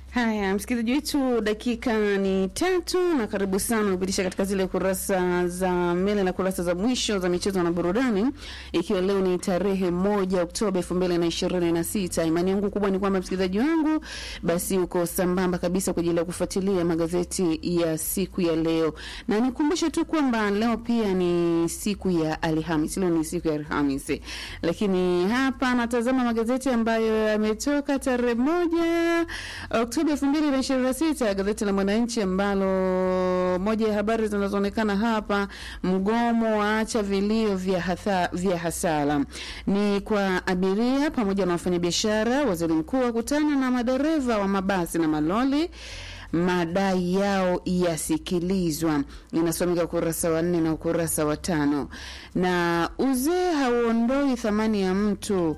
Haya, msikilizaji wetu, dakika ni tatu na karibu sana kupitisha katika zile kurasa za mbele na kurasa za mwisho za michezo na burudani, ikiwa leo ni tarehe moja Oktoba elfu mbili na ishirini na sita. Imani yangu kubwa ni kwamba msikilizaji wangu basi uko sambamba kabisa kwa ajili ya kufuatilia magazeti ya siku ya leo, na nikumbushe tu kwamba leo pia ni siku ya Alhamisi. Leo ni siku ya Alhamisi, lakini hapa natazama magazeti ambayo yametoka tarehe moja Oktoba elfu mbili na ishirini na sita. Gazeti la Mwananchi ambalo moja ya habari zinazoonekana hapa, mgomo waacha vilio vya, hatha, vya hasara ni kwa abiria pamoja na wafanyabiashara. Waziri mkuu akutana na madereva wa mabasi na maloli madai yao yasikilizwa. Inasomeka ukurasa wa nne na ukurasa wa tano. Na uzee hauondoi thamani ya mtu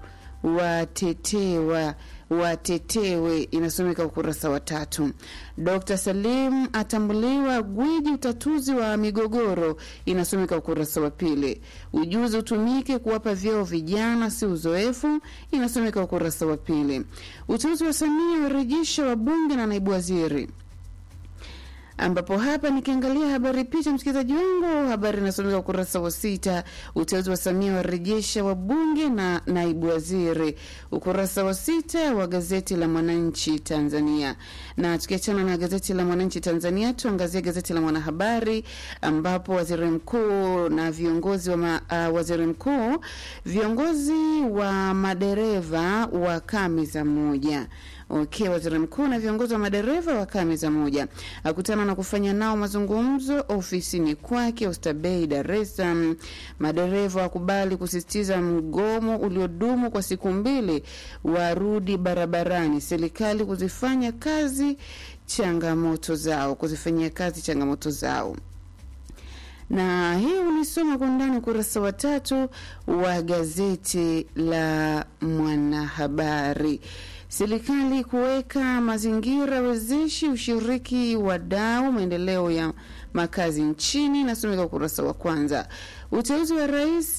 watetewa watetewe inasomeka ukurasa wa tatu. Dr Salim atambuliwa gwiji utatuzi wa migogoro inasomeka ukurasa wa pili. Ujuzi utumike kuwapa vyeo vijana, si uzoefu inasomeka ukurasa wa pili. Uteuzi wa Samia warejesha wabunge na naibu waziri ambapo hapa nikiangalia habari picha, msikilizaji wangu, habari inasomeka ukurasa wa sita. Uteuzi wa Samia warejesha wabunge na naibu waziri, ukurasa wa sita wa gazeti la Mwananchi Tanzania. Na tukiachana na gazeti la Mwananchi Tanzania, tuangazie gazeti la Mwanahabari ambapo waziri mkuu na viongozi wa ma, uh, waziri mkuu viongozi wa madereva wakaa meza moja. Okay, waziri mkuu na viongozi wa madereva wakaa meza moja, akutana na kufanya nao mazungumzo ofisini kwake Oysterbay, Dar es Salaam. Madereva wakubali kusisitiza mgomo uliodumu kwa siku mbili, warudi barabarani, serikali kuzifanya kazi changamoto zao, kuzifanyia kazi changamoto zao na hii ulisoma kwa ndani ukurasa wa tatu wa gazeti la Mwanahabari. Serikali kuweka mazingira wezeshi ushiriki wadau maendeleo ya makazi nchini, nasomeka ukurasa wa kwanza. Uteuzi wa rais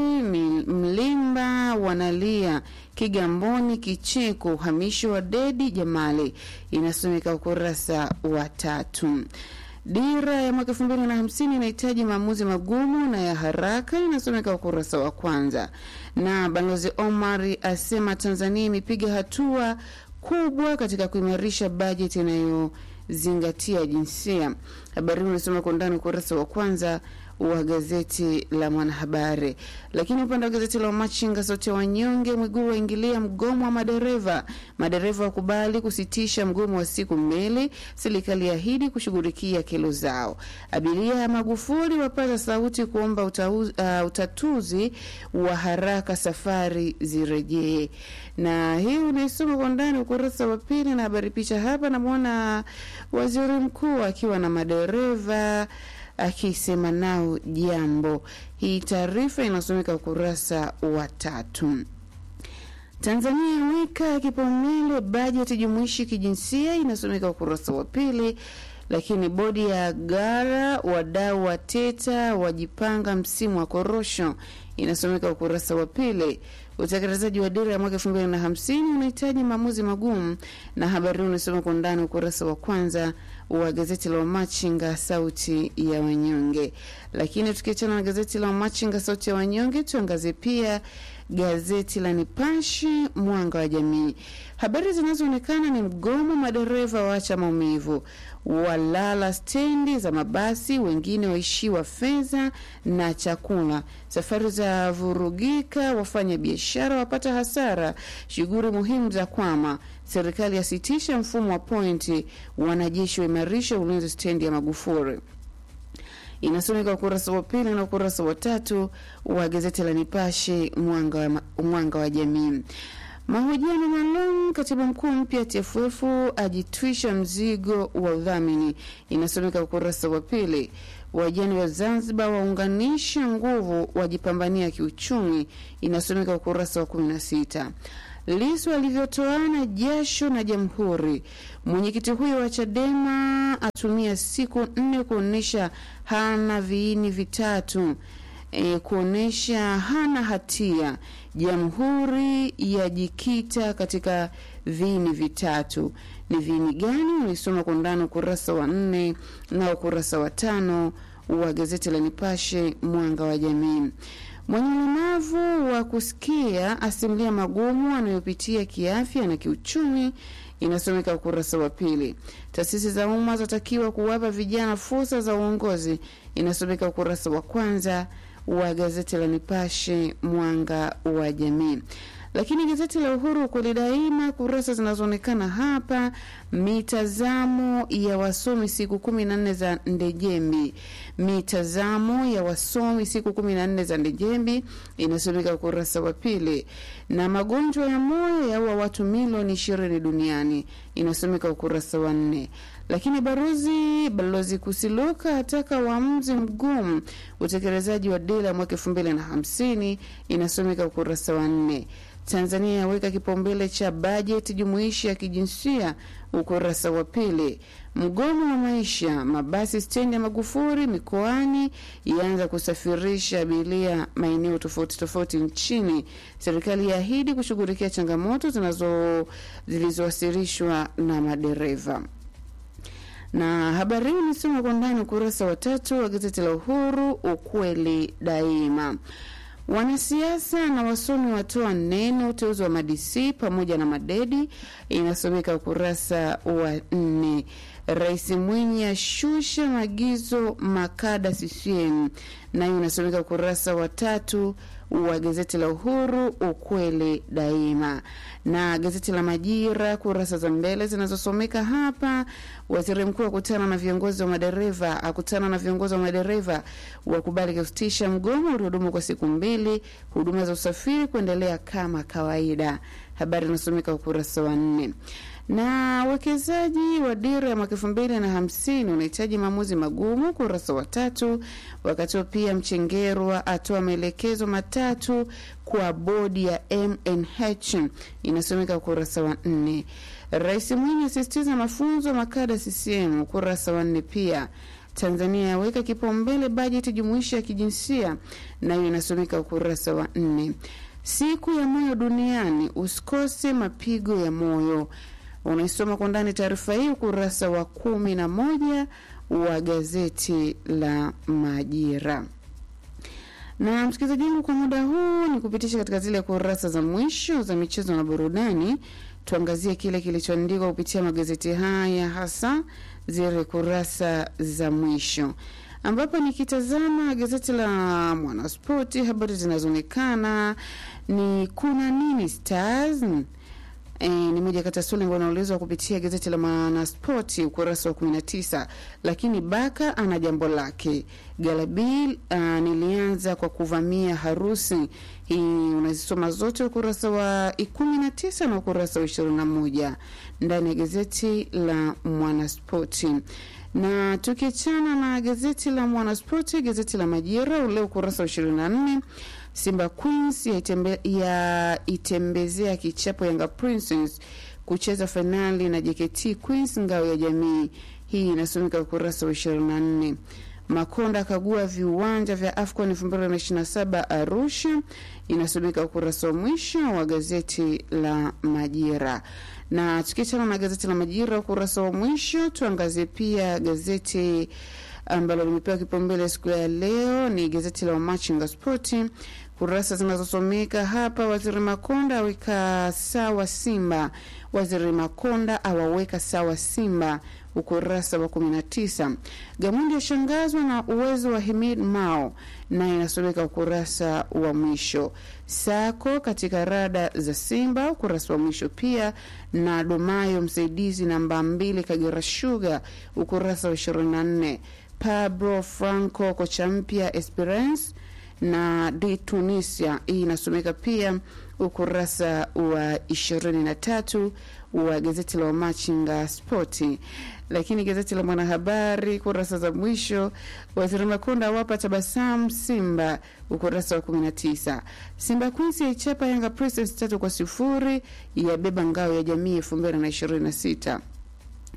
Mlimba wanalia Kigamboni, kicheko uhamisho wa Dedi Jamali, inasomeka ukurasa wa tatu. Dira ya mwaka elfu mbili na hamsini inahitaji maamuzi magumu na ya haraka, inasomeka ukurasa wa kwanza. Na balozi Omar asema Tanzania imepiga hatua kubwa katika kuimarisha bajeti inayozingatia jinsia. Habari hii unasoma kwa undani ukurasa wa kwanza wa gazeti la Mwanahabari. Lakini upande wa gazeti la Wamachinga, sauti ya wanyonge, Mwigulu waingilia mgomo wa madereva. Madereva wakubali kusitisha mgomo wa siku mbili, serikali ahidi kushughulikia kero zao. Abiria ya Magufuli wapaza sauti kuomba utauz, uh, utatuzi wa haraka, safari zirejee. Na hii unaisoma kwa ndani ukurasa wa pili, na habari picha hapa, namwona waziri mkuu akiwa na madereva akisema nao jambo. Hii taarifa inasomeka ukurasa wa tatu. Tanzania yaweka kipaumbele bajeti jumuishi kijinsia, inasomeka ukurasa wa pili. Lakini bodi ya gara, wadau wa teta wajipanga msimu wa korosho, inasomeka ukurasa wa pili. Utekelezaji wa dira ya mwaka elfu mbili na hamsini unahitaji maamuzi magumu, na habari hii unasoma kwa ndani ukurasa wa kwanza wa gazeti la Wamachinga sauti ya wanyonge. Lakini tukiachana na gazeti la Wamachinga sauti ya wanyonge, tuangazie pia gazeti la Nipashe mwanga wa jamii. Habari zinazoonekana ni mgomo, madereva waacha maumivu, walala stendi za mabasi, wengine waishiwa fedha na chakula, safari za vurugika, wafanya biashara wapata hasara, shughuli muhimu za kwama, serikali yasitisha mfumo wa pointi, wanajeshi waimarisha ulinzi stendi ya Magufuli inasomeka ukurasa wa pili na ukurasa wa tatu wa gazeti la Nipashe mwanga wa, mwanga wa jamii. Mahojiano maalum, katibu mkuu mpya TFF ajitwisha mzigo wa udhamini, inasomeka ukurasa wa pili. Wajane wa Zanzibar waunganisha nguvu, wajipambania kiuchumi, inasomeka ukurasa wa kumi na sita. Lisu alivyotoana jasho na Jamhuri. Mwenyekiti huyo wa Chadema atumia siku nne kuonyesha hana viini vitatu e, kuonyesha hana hatia. Jamhuri yajikita katika viini vitatu. Ni viini gani? Unaisoma kwa undani ukurasa wa nne na ukurasa wa tano wa gazeti la Nipashe Mwanga wa Jamii. Mwenye ulemavu wa kusikia asimulia magumu anayopitia kiafya na kiuchumi, inasomeka ukurasa wa pili. Taasisi za umma zatakiwa kuwapa vijana fursa za uongozi, inasomeka ukurasa wa kwanza wa gazeti la Nipashe Mwanga wa Jamii. Lakini gazeti la Uhuru kweli daima, kurasa zinazoonekana hapa, mitazamo ya wasomi siku kumi na nne za Ndejembi. Mitazamo ya wasomi siku kumi na nne za Ndejembi inasomeka ukurasa wa pili, na magonjwa ya moyo yaua watu milioni ishirini duniani inasomeka ukurasa wa nne. Lakini barozi balozi Kusiluka ataka uamuzi mgumu utekelezaji wa dira ya mwaka elfu mbili na hamsini inasomeka ukurasa wa nne. Tanzania yaweka kipaumbele cha bajeti jumuishi ya kijinsia ukurasa wa pili. Mgomo wa maisha, mabasi stendi ya Magufuli mikoani yaanza kusafirisha abiria maeneo tofauti tofauti nchini. Serikali yaahidi kushughulikia changamoto zinazo zilizowasilishwa na madereva na habari hii imesoma kwa ndani ukurasa wa tatu wa gazeti la Uhuru, ukweli daima. Wanasiasa na wasomi watoa neno uteuzi wa madisi pamoja na madedi, inasomeka ukurasa wa nne. Rais Mwinyi ashusha maagizo makada CCM, nayo inasomeka ukurasa wa tatu wa gazeti la Uhuru ukweli daima. Na gazeti la Majira kurasa za mbele zinazosomeka hapa, waziri mkuu akutana na viongozi wa madereva, akutana na viongozi wa madereva wakubali kusitisha mgomo uliodumu kwa siku mbili, huduma za usafiri kuendelea kama kawaida. Habari inasomeka ukurasa wa nne na uwekezaji wa dira ya mwaka elfu mbili na hamsini unahitaji maamuzi magumu, ukurasa wa tatu. Wakati pia Mchengerwa atoa maelekezo matatu kwa bodi ya MNH, inasomeka ukurasa wa nne. Rais Mwinyi asisitiza mafunzo makada CCM, ukurasa wa nne pia. Tanzania yaweka kipaumbele bajeti jumuishi ya kijinsia, nayo inasomeka ukurasa wa nne. Siku ya moyo duniani, usikose mapigo ya moyo unaisoma kwa ndani taarifa hii ukurasa wa kumi na moja wa gazeti la Majira. Na msikilizaji wangu, kwa muda huu ni kupitisha katika zile kurasa za mwisho za michezo na burudani. Tuangazie kile kilichoandikwa kupitia magazeti haya, hasa zile kurasa za mwisho ambapo nikitazama gazeti la Mwanaspoti, habari zinazoonekana ni kuna nini Stars E, ni moja kati ya swali ambalo unaulizwa kupitia gazeti la Mwanaspoti ukurasa wa 19. Lakini Baka ana jambo lake. Galabil uh, nilianza kwa kuvamia harusi. Hii unazisoma zote ukurasa wa 19 na ukurasa wa 21 ndani ya gazeti la Mwanaspoti na tukiachana na gazeti la Mwanaspoti, gazeti la Majira ule ukurasa wa 24 Simba Queens yaitembezea ya kichapo Yanga Princess kucheza fainali na JKT Queens ngao ya jamii. Hii inasomeka ukurasa wa 24. Makonda akagua viwanja vya AFCON 2027 Arusha, inasomeka ukurasa wa mwisho wa gazeti la Majira. Na tukiachana na gazeti la Majira ukurasa wa mwisho, tuangazie pia gazeti ambalo limepewa kipaumbele siku ya leo ni gazeti la Wamachinga Spoti. Kurasa zinazosomeka hapa: Waziri Makonda aweka sawa Simba, Waziri Makonda awaweka sawa Simba, ukurasa wa 19. Gamundi ashangazwa na uwezo wa Himid Mao, naye inasomeka ukurasa wa mwisho. Sako katika rada za Simba, ukurasa wa mwisho pia, na Domayo msaidizi namba mbili Kagera Sugar, ukurasa wa 24. Pablo Franco kocha mpya Esperance na de Tunisia. Hii inasomeka pia ukurasa wa ishirini na tatu wa gazeti la Wamachinga Spoti. Lakini gazeti la Mwanahabari kurasa za mwisho, waziri Makonda awapa tabasamu Simba, ukurasa wa 19. Simba Queens yaichapa Yanga Princess tatu kwa sifuri, yabeba ngao ya jamii elfu mbili na ishirini na sita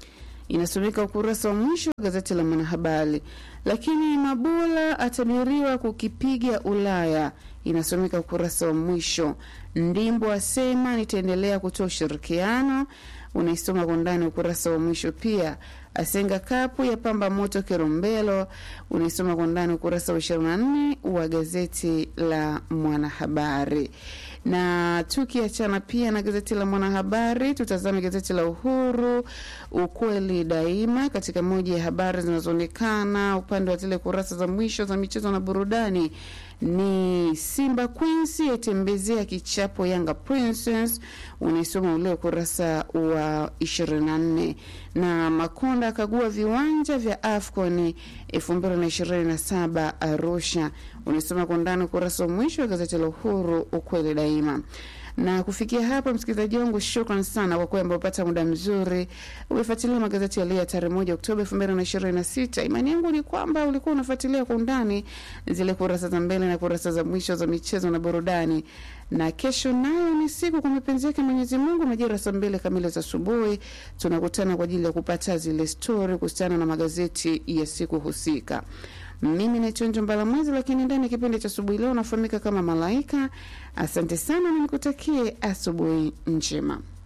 inasomeka ukurasa wa mwisho wa gazeti la Mwanahabari. Lakini Mabula atabiriwa kukipiga Ulaya, inasomeka ukurasa wa mwisho. Ndimbo asema nitaendelea kutoa ushirikiano, unaisoma kwa ndani ukurasa wa mwisho pia. Asenga kapu ya pamba moto Kirombelo, unaisoma kwa ndani ukurasa wa 24 wa gazeti la Mwanahabari. Na tukiachana pia na gazeti la Mwanahabari, tutazame gazeti la Uhuru, ukweli daima, katika moja ya habari zinazoonekana upande wa zile kurasa za mwisho za michezo na burudani ni Simba Queens yatembezea kichapo Yanga Princess, unaisoma ule ukurasa wa 24. Na Makonda akagua viwanja vya AFCON 2027 Arusha, unaisoma kwa ndani ukurasa wa mwisho wa gazeti la Uhuru ukweli daima na kufikia hapa, msikilizaji wangu, shukran sana kwa kwamba upata muda mzuri umefuatilia magazeti yaliyo ya tarehe moja Oktoba elfu mbili na ishirini na sita. Imani yangu ni kwamba ulikuwa unafuatilia kwa undani zile kurasa za mbele na kurasa za mwisho za michezo na burudani, na kesho nayo ni siku kwa mapenzi yake Mwenyezi Mungu, majira saa mbili kamili za asubuhi tunakutana kwa ajili ya kupata zile stori kuhusiana na magazeti ya siku husika. Mimi naitwa Njombala Mwezi, lakini ndani ya kipindi cha asubuhi leo nafahamika kama Malaika. Asante sana na nikutakie asubuhi njema.